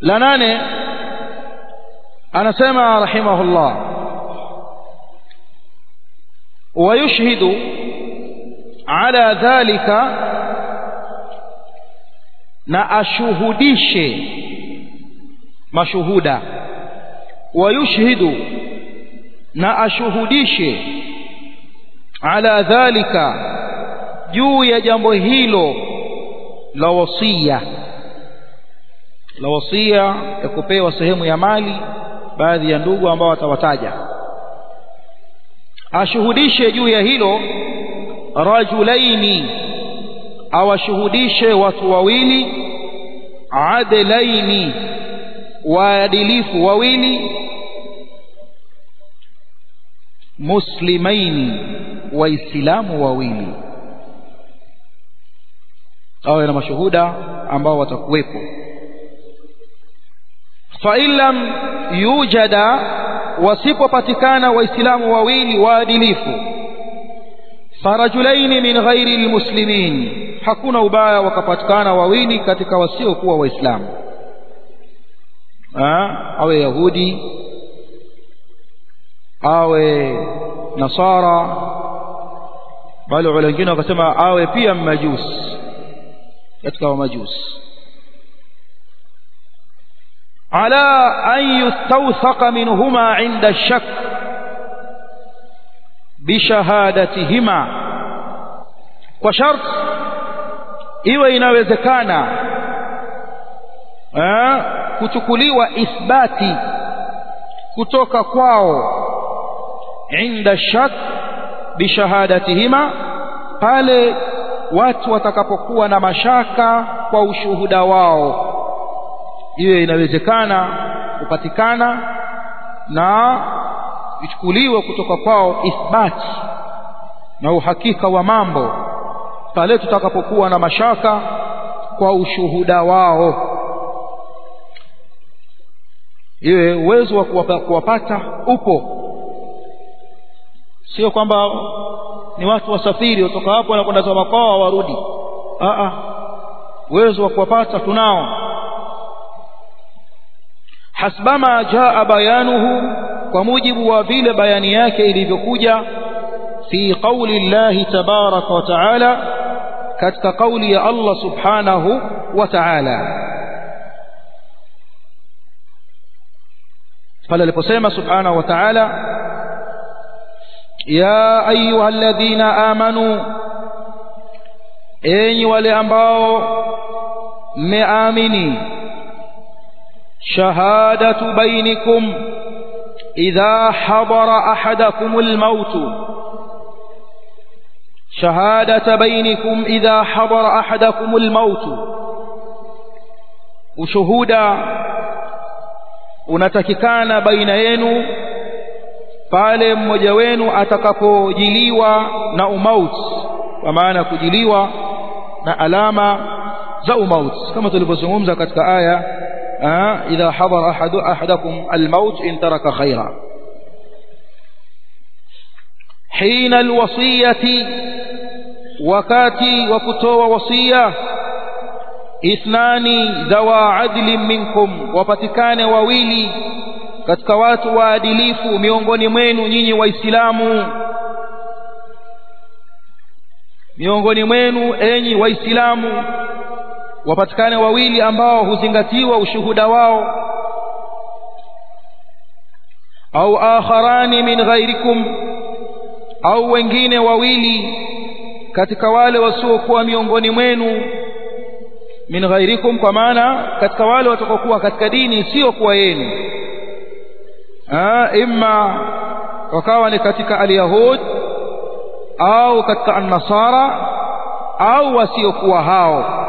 la nane anasema rahimahullah ويشهد على ذلك na ashuhudishe mashuhuda wayushhidu na ashuhudishe ala dhalika juu ya jambo hilo la wasia la wasia ya kupewa sehemu ya mali baadhi ya ndugu ambao watawataja ashuhudishe juu ya hilo rajulaini awashuhudishe watu wawili adlaini waadilifu wawili muslimaini waislamu wawili awe na mashuhuda ambao watakuwepo fa in lam yujada wasipopatikana waislamu wawili waadilifu farajulaini min ghairi almuslimin hakuna ubaya wakapatikana wawili katika wasiokuwa waislamu awe yahudi awe nasara bali wengine wakasema awe pia mmajusi katika wamajusi على أن يستوثق منهما عند الشك بشهادتهما وشرط iwe inawezekana eh, kuchukuliwa ithbati kutoka kwao inda shak bishahadatihima pale watu watakapokuwa na mashaka kwa ushuhuda wao iwe inawezekana kupatikana na ichukuliwe kutoka kwao ithbati na uhakika wa mambo pale tutakapokuwa na mashaka kwa ushuhuda wao iwe uwezo wa kuwapata upo sio kwamba ni watu wasafiri kutoka hapo wanakwenda za makwao warudi a uwezo wa kuwapata tunao hasbama jaa bayanuhu kwa mujibu wa vile bayani yake ilivyokuja fi qauli llahi tabaraka wa taala katika kauli ya Allah subhanahu wa ta'ala pale aliposema subhanahu wa ta'ala ya ayuha alladhina amanu enyi wale ambao mmeamini shahadatu bainikum idha hadara ahadakum almaut shahadata bainikum idha hadara ahadakum almaut ushuhuda unatakikana baina yenu pale mmoja wenu atakapojiliwa na umauti kwa maana kujiliwa na alama za umauti kama tulivyozungumza katika aya idha hadara ahadu ahadakum almaut in taraka khaira hina alwasiyati wakati wa kutoa wasia ithnani dhawa adlin minkum wapatikane wawili katika watu waadilifu miongoni mwenu nyinyi waislamu miongoni mwenu enyi waislamu wapatikane wawili ambao huzingatiwa ushuhuda wao au akharani min ghairikum au wengine wawili katika wale wasiokuwa miongoni mwenu min ghairikum kwa maana katika wale watakokuwa katika dini sio kuwa yenu imma wakawa ni katika alyahud au katika annasara au wasiokuwa hao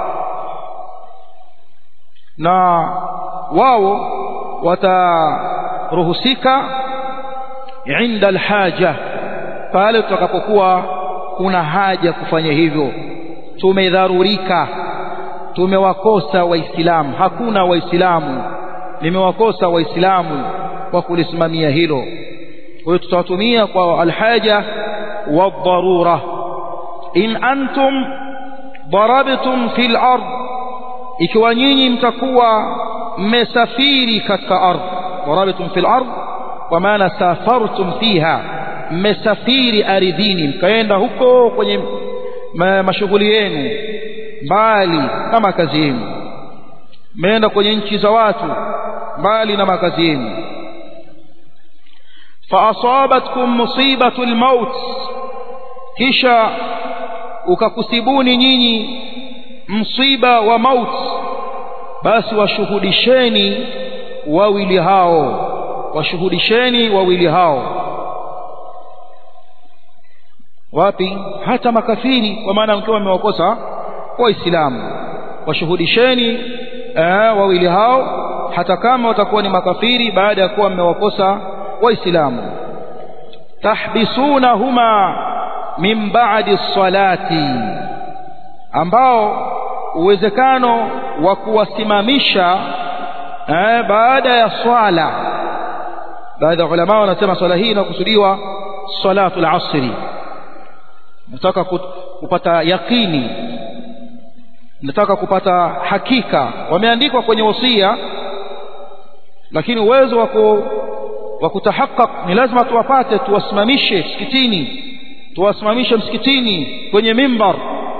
na wao wataruhusika inda alhaja pale tutakapokuwa kuna haja kufanya hivyo tumedharurika tumewakosa waislamu hakuna waislamu nimewakosa waislamu kwa kulisimamia hilo kwa hiyo tutawatumia kwa alhaja wadharura in antum darabtum fil ard ikiwa nyinyi mtakuwa mmesafiri katika ardhi warabitum fil ardh kwa maana safartum fiha mmesafiri ardhini mkaenda huko kwenye ma, mashughuli yenu mbali na makazi yenu mmeenda kwenye nchi za watu mbali na makazi yenu faasabatkum musibatu lmaut kisha ukakusibuni nyinyi msiba wa maut basi washuhudisheni wawili hao washuhudisheni wawili hao wapi hata makafiri kwa maana mkiwa mmewakosa waislamu washuhudisheni eh, wawili hao hata kama watakuwa ni makafiri baada ya kuwa mmewakosa waislamu tahbisunahuma min ba'di salati ambao uwezekano wa kuwasimamisha eh, baada ya swala baadhi ya ulama wanasema swala hii inakusudiwa salatu al-asri nataka kupata yakini nataka kupata hakika wameandikwa kwenye wasia lakini uwezo wa wa kutahakak ni lazima tuwapate tuwasimamishe msikitini tuwasimamishe msikitini kwenye mimbar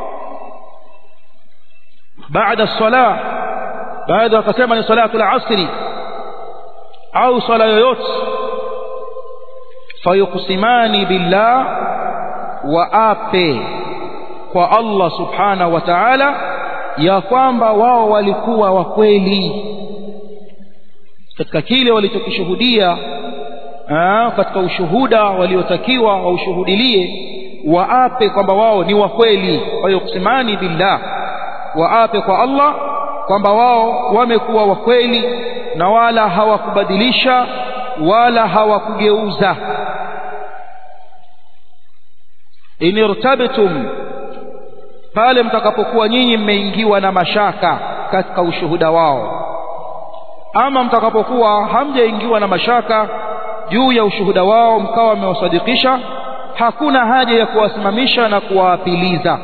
baada sala baada wakasema ni salatu al-asri au sala yoyote fayuqsimani billah waape kwa Allah subhanahu wa ta'ala ya kwamba wao walikuwa wa kweli katika kile walichokishuhudia katika ushuhuda waliotakiwa waushuhudilie waape kwamba wao ni wa kweli wayuqsimani billah waape kwa Allah kwamba wao wamekuwa wa kweli na wala hawakubadilisha wala hawakugeuza in irtabtum pale mtakapokuwa nyinyi mmeingiwa na mashaka katika ushuhuda wao ama mtakapokuwa hamjaingiwa na mashaka juu ya ushuhuda wao mkawa mmewasadikisha hakuna haja ya kuwasimamisha na kuwaapiliza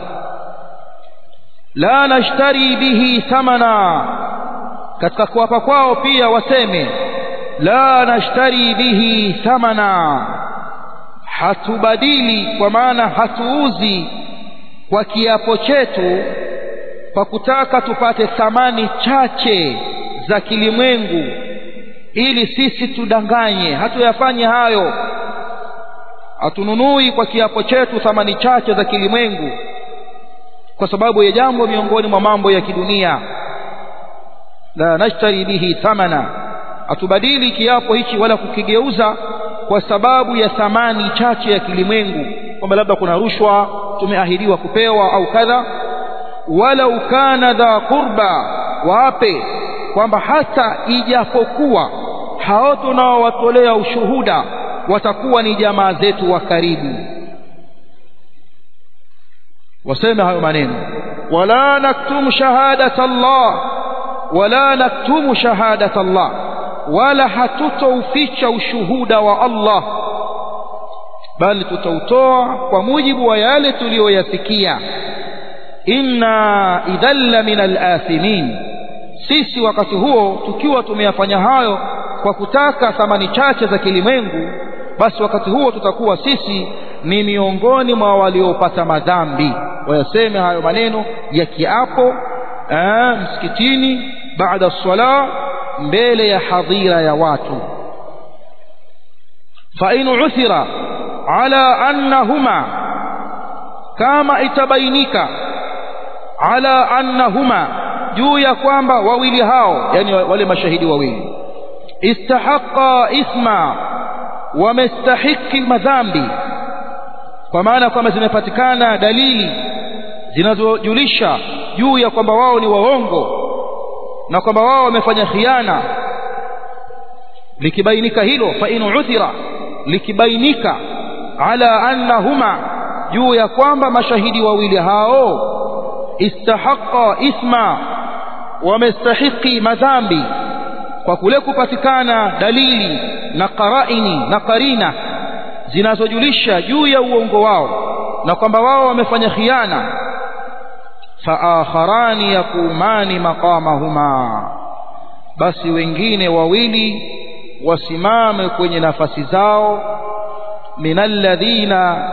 la nashtari bihi thamana katika kuwapa kwao pia waseme la nashtari bihi thamana hatubadili kwa maana hatuuzi kwa kiapo chetu kwa kutaka tupate thamani chache za kilimwengu ili sisi tudanganye hatuyafanye hayo hatununui kwa kiapo chetu thamani chache za kilimwengu kwa sababu ya jambo miongoni mwa mambo ya kidunia la nashtari bihi thamana hatubadili kiapo hichi wala kukigeuza kwa sababu ya thamani chache ya kilimwengu kwamba labda kuna rushwa tumeahidiwa kupewa au kadha wala ukana dha qurba wape kwamba hata ijapokuwa hao tunaowatolea ushuhuda watakuwa ni jamaa zetu wa karibu waseme hayo maneno wala naktumu shahadata Allah wala naktumu shahadata Allah wala hatutouficha ushuhuda wa Allah bali tutautoa kwa mujibu wa yale tuliyoyasikia inna idhalla min al-athimin sisi wakati huo tukiwa tumeyafanya hayo kwa kutaka thamani chache za kilimwengu basi wakati huo tutakuwa sisi ni miongoni mwa waliopata madhambi wayaseme hayo maneno ya kiapo aa, msikitini baada sala mbele ya hadhira ya watu fa in uthira ala annahuma kama itabainika ala annahuma juu ya kwamba wawili hao yani wale mashahidi wawili istahaqa isma wamestahiki madhambi kwa maana kwamba zimepatikana dalili zinazojulisha juu ya kwamba wao ni waongo na kwamba wao wamefanya khiana likibainika hilo fa in uthira likibainika ala annahuma juu ya kwamba mashahidi wawili hao istahaqa isma wamestahiki madhambi kwa kule kupatikana dalili na qaraini na qarina zinazojulisha juu ya uongo wao na kwamba wao wamefanya khiana faakharani yaqumani maqamahuma basi wengine wawili wasimame kwenye nafasi zao min alladhina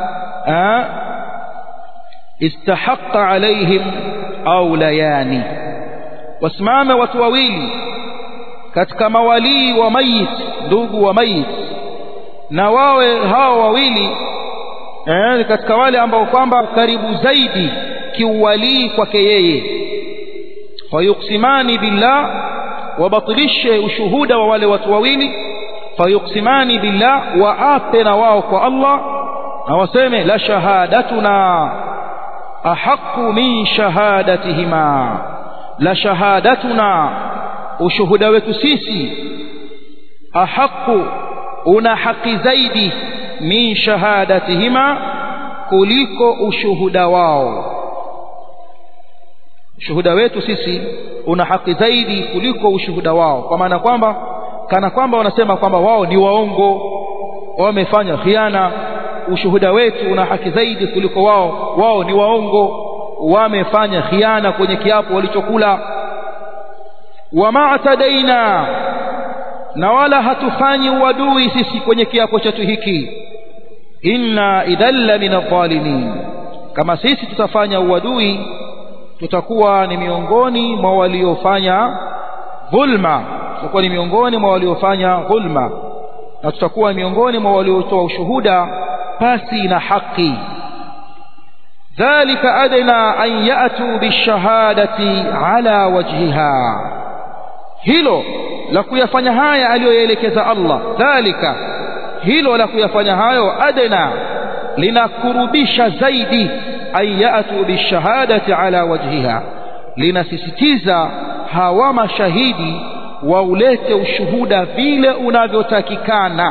istahaqqa alaihim aulayani wasimame watu wawili katika mawalii wa mayit ndugu wa mayit na wawe hao wawili eh, katika wale ambao kwamba karibu zaidi kiuwalii kwake yeye fayuksimani billah wabatilishe ushuhuda wa wale watu wawili fayuksimani billah waape na wao kwa Allah na waseme la shahadatuna ahaqu min shahadatihima la shahadatuna ushuhuda wetu sisi ahaqu una haki zaidi min shahadatihima kuliko ushuhuda wao ushuhuda wetu sisi una haki zaidi kuliko ushuhuda wao kwa maana kwamba kana kwamba wanasema kwamba wao ni waongo wamefanya khiana ushuhuda wetu una haki zaidi kuliko wao wao ni waongo wamefanya khiana kwenye kiapo walichokula wama atadaina na wala hatufanyi uadui sisi kwenye kiapo chetu hiki inna idhalla min adh-dhalimin kama sisi tutafanya uadui tutakuwa ni miongoni mwa waliofanya dhulma tutakuwa ni miongoni mwa waliofanya dhulma na tutakuwa miongoni mwa waliotoa ushuhuda pasi na haki dhalika adna an ya'tu bishahadati ala wajhiha hilo la kuyafanya haya aliyoyaelekeza Allah dhalika hilo la kuyafanya hayo adna linakurubisha zaidi an ya'tu bishahadati ala wajhiha linasisitiza hawa mashahidi waulete ushuhuda vile unavyotakikana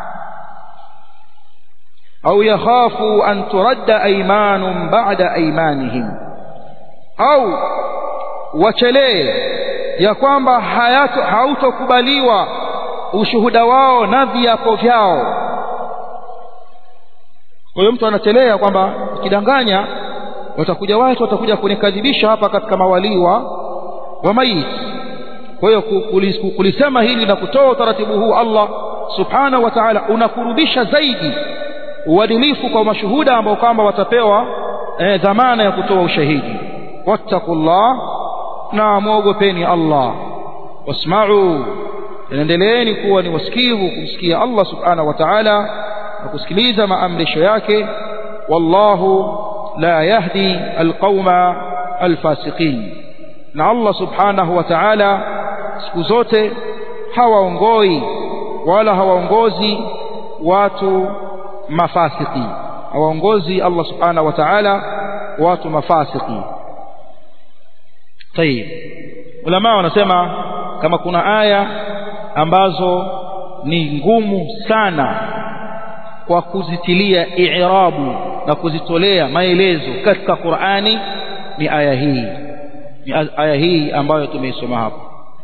au yakhafu an turadda aymanun ba'da aymanihim au wachelee ya kwamba hautokubaliwa ushuhuda wao na viapo vyao kwa hiyo mtu anachelea kwamba kidanganya watakuja watu watakuja kunikadhibisha hapa katika mawalii wa wa maiti kwa hiyo kulisema hili na kutoa utaratibu huu Allah subhanahu wa ta'ala unakurubisha zaidi uadilifu kwa mashuhuda ambao kwamba watapewa eh, dhamana ya kutoa ushahidi wattaqullah na muogopeni Allah wasma'u endeleeni kuwa ni wasikivu kumsikia Allah subhanahu wa ta'ala na kusikiliza maamrisho yake wallahu la yahdi alqauma alfasiqin na Allah subhanahu wa ta'ala siku zote hawaongoi wala hawaongozi watu mafasiki hawaongozi Allah subhanahu wa ta'ala watu mafasiki tayib ulama wanasema kama kuna aya ambazo ni ngumu sana kwa kuzitilia i'rabu na kuzitolea maelezo katika Qur'ani ni aya hii ni aya hii ambayo tumeisoma hapo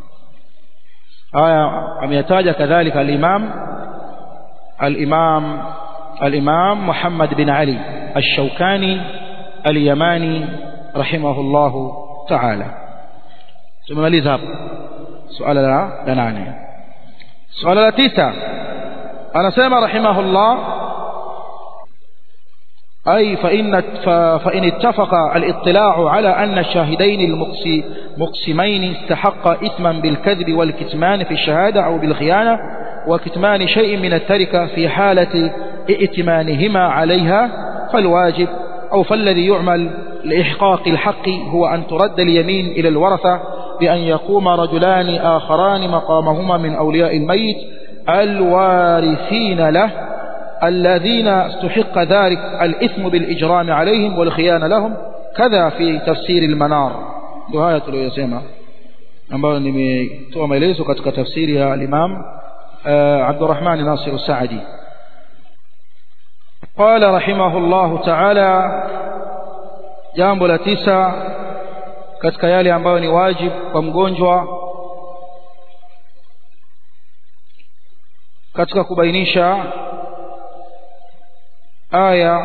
aya ameyataja kadhalika al-Imam al-Imam al-Imam Muhammad bin Ali al-Shawkani al-Yamani rahimahullahu ta'ala tumemaliza hapo suala la nane suala la tisa anasema rahimahullah أي فإن, فإن اتفق الاطلاع على أن الشاهدين المقسمين استحق إثما بالكذب والكتمان في الشهادة أو بالخيانة وكتمان شيء من التركة في حالة ائتمانهما عليها فالواجب أو فالذي يعمل لإحقاق الحق هو أن ترد اليمين إلى الورثة بأن يقوم رجلان آخران مقامهما من أولياء الميت الوارثين له الذين استحق ذلك الإثم بالإجرام عليهم والخيانة لهم كذا في تفسير المنار وهاية tuliyosema ambayo nimetoa maelezo katika tafsiri ya al-Imam Abdurrahman Nasir al-Saadi قال رحمه الله تعالى jambo la tisa katika yale ambayo ni wajib kwa mgonjwa katika kubainisha aya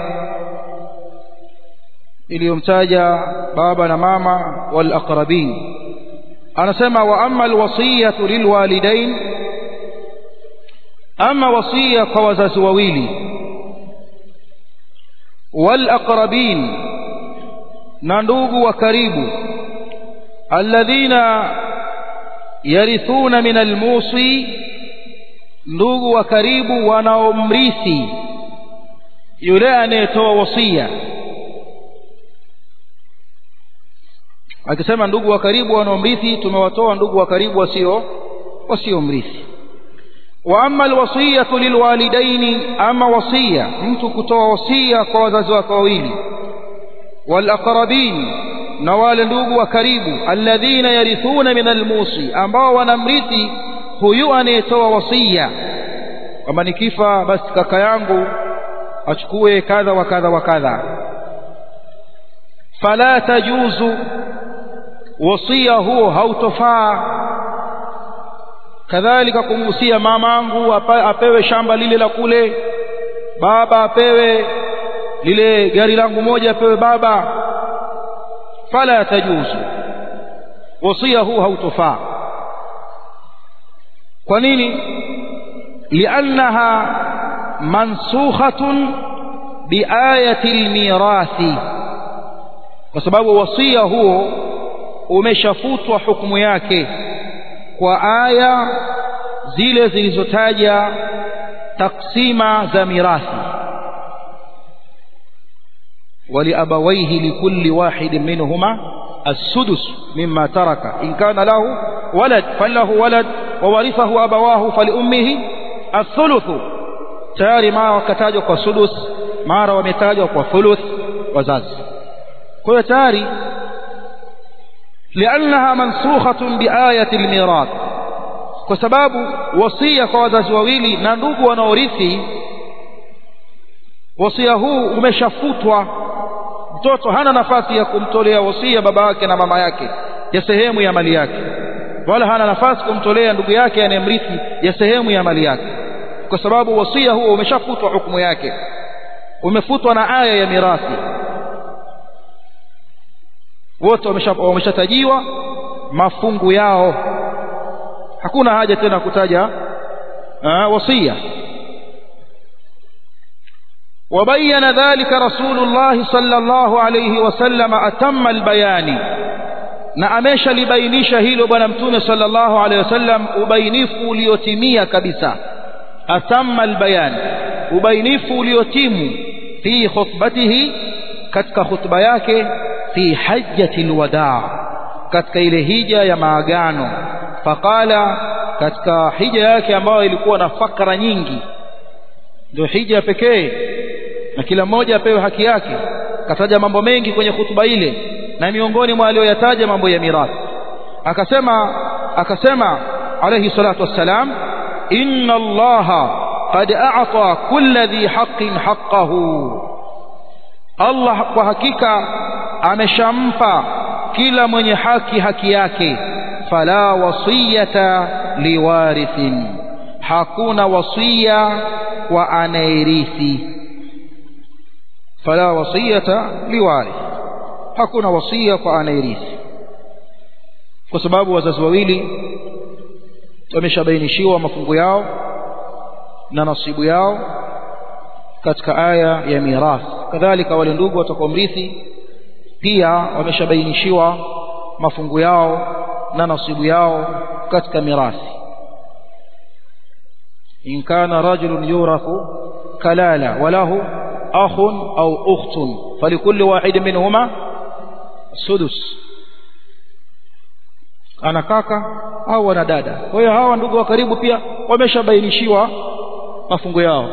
iliyomtaja baba na mama wal aqrabin anasema wa amma alwasiyatu lilwalidain ama wasia kwa wazazi wawili walaqrabin na ndugu wa karibu alladhina yarithuna min almusi ndugu wa karibu wanaomrithi yule anayetoa wasia akisema ndugu wa karibu wanaomrithi tumewatoa ndugu wa karibu wasio wasiomrithi wa amma alwasiyatu lilwalidaini ama wasia mtu kutoa wasia kwa wazazi wake wawili walaqrabin na wale ndugu wa karibu alladhina yarithuna min almusi ambao wanamrithi huyu anayetoa wasia kwamba nikifa basi kaka yangu achukue kadha wa kadha wa kadha fala tajuzu wasia huo hautofaa kadhalika kumhusia mamangu apewe shamba lile la kule baba apewe lile gari langu moja apewe baba fala tajuzu wasia huu hautofaa kwa nini liannaha mansukhatun biayati almirathi kwa sababu wasia huo umeshafutwa hukumu yake kwa aya zile zilizotaja taksima za mirathi ولأبويه لكل واحد منهما السدس مما ترك إن كان له ولد فله ولد وورثه أبواه فلأمه الثلث tayari mara wakatajwa kwa sudus mara wametajwa kwa thuluth wazazi kwa hiyo tayari liannaha mansukhatun biayati almirath kwa sababu wasia kwa wazazi wawili na ndugu wanaorithi wasia huu umeshafutwa mtoto hana nafasi ya kumtolea wasia baba yake na mama yake ya sehemu ya mali yake wala hana nafasi kumtolea ndugu yake anayemrithi ya sehemu ya mali yake kwa sababu wasia huo umeshafutwa hukumu yake umefutwa na aya ya mirathi wote wameshatajiwa mafungu yao hakuna haja tena kutaja wasia وبين ذلك رسول الله صلى الله عليه وسلم أتم البيان na ameshalibainisha hilo bwana mtume sallallahu alaihi wasallam ubainifu uliotimia kabisa atamma albayan ubainifu uliotimu fi khutbatihi katika khutba yake fi hajjati alwadaa katika ile hija ya maagano faqala katika hija yake ambayo ilikuwa na fakra nyingi ndio hija pekee na kila mmoja apewe haki yake kataja mambo mengi kwenye hutuba ile na miongoni mwa aliyoyataja mambo ya mirathi akasema akasema alayhi salatu wassalam inna allaha qad a'ta kulli dhi haqqin haqqahu Allah kwa hakika ameshampa kila mwenye haki haki yake fala wasiyata liwarithin hakuna wasia kwa anayerithi fala wasiyata liwarith hakuna wasia kwa anayerithi kwa sababu wazazi wawili wameshabainishiwa mafungu yao na nasibu yao katika aya ya mirath kadhalika wale ndugu watakaomrithi pia wameshabainishiwa mafungu yao na nasibu yao katika mirathi in kana rajulun yurathu kalala walahu akhun au ukhtun falikulli wahid minhuma sudus ana kaka au ana dada kwa hiyo hawa ndugu wa karibu pia wameshabainishiwa mafungo yao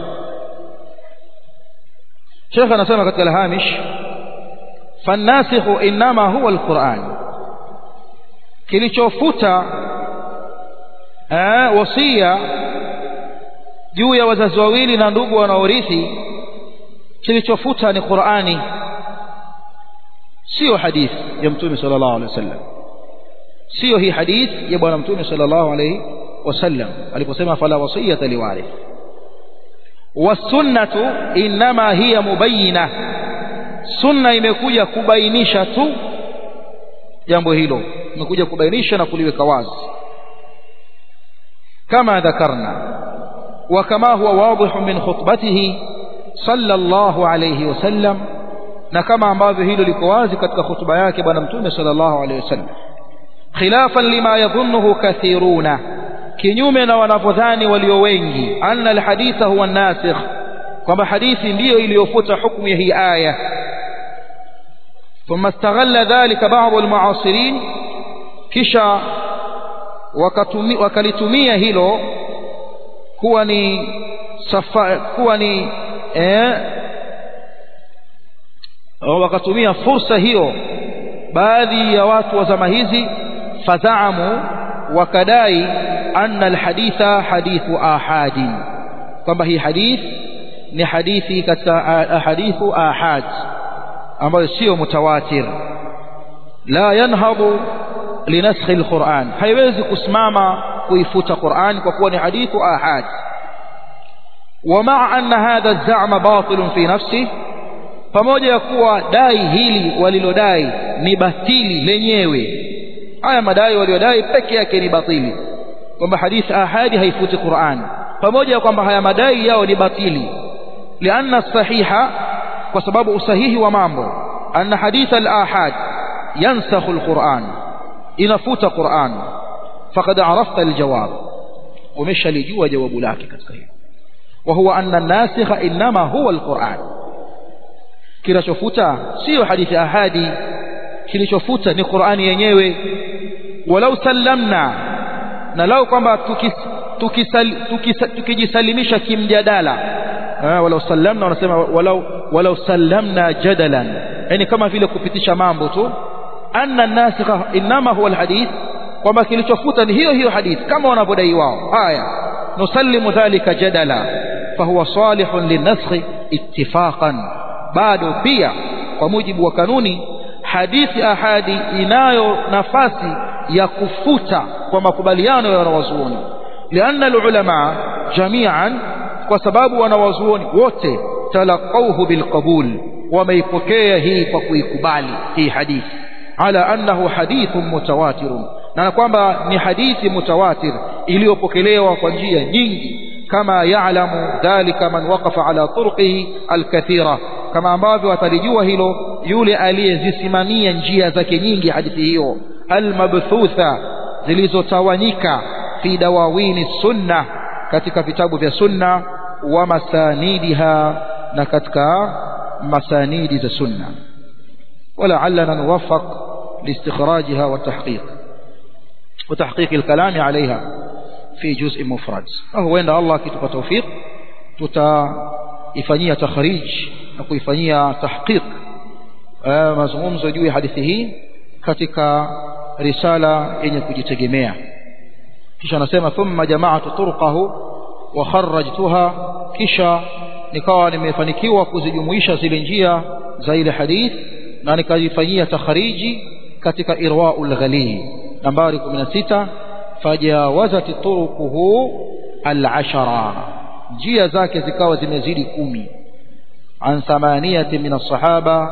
Sheikh anasema katika al-Hamish fannasikhu inma huwa al-Qur'an kilichofuta eh wasia juu ya wazazi wawili na ndugu wanaorithi kilichofuta ni Qur'ani sio hadithi ya Mtume sallallahu alaihi wasallam sio hii hadithi ya bwana Mtume sallallahu alaihi wasallam aliposema fala wasiyata liwarith wasunnatu inma hiya mubayyina sunna imekuja kubainisha tu jambo hilo tumekuja kubainisha na kuliweka wazi kama dhakarna وكما هو واضح من خطبته صلى الله عليه وسلم na kama ambavyo hilo liko wazi katika hutuba yake bwana mtume sallallahu alaihi wasallam khilafan lima yadhunnuhu kathiruna kinyume na wanavyodhani walio wengi anna alhaditha huwa nasikh kwamba hadithi ndiyo iliyofuta hukumu ya hii aya ثم استغل ذلك بعض المعاصرين kisha wakalitumia hilo kuwa ni safa kuwa ni eh, wakatumia fursa hiyo baadhi ya watu wa zama hizi fadhaamu wakadai anna alhaditha hadithu ahadi kwamba hii hadith ni hadithi katika ahadithu ahad ambayo sio mutawatir la yanhadu linaskhi alquran haiwezi kusimama kuifuta Qur'an kwa kuwa ni hadithu ahad ومع أن هذا الزعم باطل في نفسه pamoja ya kuwa dai hili walilodai ni batili lenyewe haya madai waliodai peke yake ni batili kwamba hadithi ahadi haifuti Qur'an pamoja ya kwamba haya madai yao ni batili lianna sahiha kwa sababu usahihi wa mambo anna hadith al-ahad yansakhu al-Qur'an inafuta Qur'an faqad arafta al-jawab umeshalijua jawabu lake katika hilo wa huwa anna an-nasikha inma huwa al-Qur'an kinachofuta sio hadithi ahadi kilichofuta ni Qur'ani yenyewe walau sallamna na lau kwamba tukijisalimisha kimjadala walau sallamna wanasema walau walau sallamna jadalan yani kama vile kupitisha mambo tu anna nasikha inma huwa alhadith kwamba kilichofuta ni hiyo hiyo hadith kama wanavyodai wao haya nusallimu dhalika jadala fahuwa salihun linaskhi ittifaqan bado pia kwa mujibu wa kanuni hadithi ahadi inayo nafasi ya kufuta kwa makubaliano ya wanawazuoni lianna alulama jami'an kwa sababu wanawazuoni wote talaqawhu bilqabul wameipokea hii kwa kuikubali hii hadithi ala annahu hadithun mutawatirun na kwamba ni hadithi mutawatir iliyopokelewa kwa njia nyingi kama ya'lamu dhalika man waqafa ala turqihi alkathira kama ambavyo atalijua hilo yule aliyezisimamia njia zake nyingi hadithi hiyo almabthutha zilizotawanyika fi dawawini sunna katika vitabu vya sunna wa masanidiha na katika masanidi za sunna ولعلنا نوفق لاستخراجها والتحقيق وتحقيق الكلام عليها في جزء مفرد فهو عند الله كتب توفيق tutaifanyia takhrij na kuifanyia tahqiq mazungumzo juu ya hadithi hii katika risala yenye kujitegemea kisha anasema thumma jama'atu turqahu wa kharrajtuha kisha nikawa nimefanikiwa kuzijumuisha zile njia za ile hadith na nikazifanyia takhriji katika irwaul ghalil nambari 16 fajawazat turuquhu al-ashara njia zake zikawa zimezidi kumi an thamaniyati min as-sahaba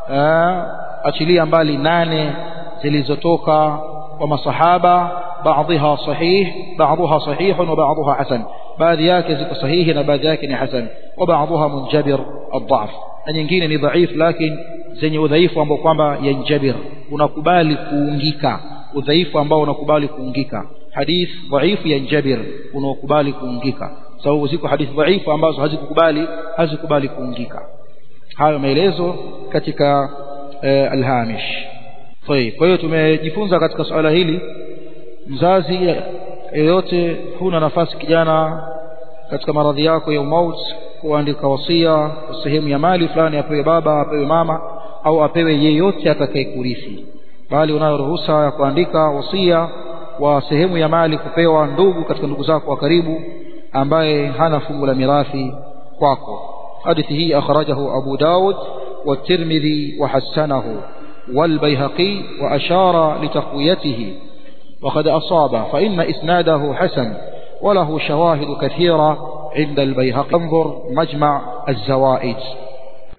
achilia mbali nane zilizotoka kwa masahaba baadhiha sahih baadhiha sahih wa baadhiha hasan baadhi yake ziko sahihi na baadhi yake ni hasan wa baadhiha munjabir ad-dha'f na nyingine ni dhaif lakini zenye udhaifu ambao kwamba yanjabir unakubali kuungika udhaifu ambao unakubali kuungika hadith dhaifu yanjabir unaokubali kuungika sababu ziko hadithi dhaifu ambazo hazikukubali hazikubali kuungika hayo maelezo katika eh, alhamish طيب kwa hiyo tumejifunza katika swala hili mzazi yeyote huna nafasi kijana katika maradhi yako ya umaut kuandika wasia sehemu ya mali fulani apewe baba apewe mama au apewe yeyote atakayekurithi bali unayo ruhusa ya kuandika wasia wa sehemu ya mali kupewa ndugu katika ndugu zako wa karibu ambaye hana fungu la mirathi kwako hadithi hii akhrajahu Abu Dawud والترمذي وحسنه والبيهقي وأشار لتقويته وقد أصاب فإن إسناده حسن وله شواهد كثيرة عند البيهقي انظر مجمع الزوائد